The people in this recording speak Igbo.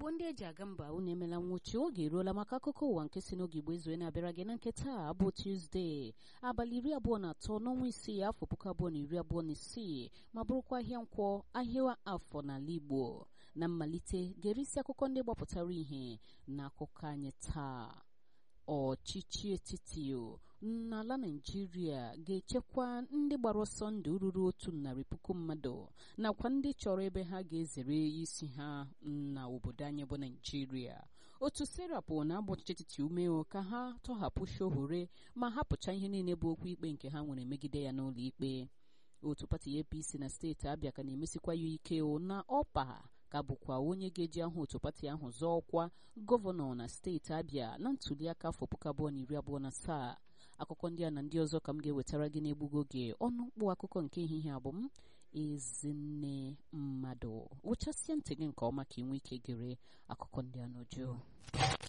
igbo ndị eji aga mba unu emela nwụchi oge eruola maka akụkọ ụwa nke si n'oge igbo ezue na-abịara gị na nke taa bụ tuzdee abalị iri abụọ na atọ n'ọnwa isii afọ puku abụọ na iri abụọ na isii ma bụrụkwa ahịa nkwọ ahịa afọ n'ala igbo na mmalite ga-erisi akụkọ ndị gbapụtara ihe na akụkọ anyị taa ọchịchị etiti n'ala naijiria ga-echekwa ndị gbara ọsọ ndụ ruru otu narị puku mmadụ nakwa ndị chọrọ ebe ha ga-ezere isi ha na obodo anyị bụ naijiria otu serapụ na-agba ọchịchị etiti ume ka ha tọhapụ shohure ma hapụcha ihe niile bụ okwu ikpe nke ha nwere megide ya n'ụlọ ikpe otu pati apc na steeti abịa ka na-emesikwa ya ike na ọpa ka bụkwa onye ga-eji ahụ otu pati ahụ zọọ ọkwa gọvanọ na steeti abịa na ntuliaka afọ puku abụọ na iri abụọ na asaa akụkọ ndị a na ndị ọzọ ka m ga-ewetara gị n'egbugo oge ọnụ mkpụ akụkọ nke ehihie abụ m ezinne mmadụ wụchasịa ntị gị nke ọma ka ị nwee ike gere akụkọ ndị a n'uju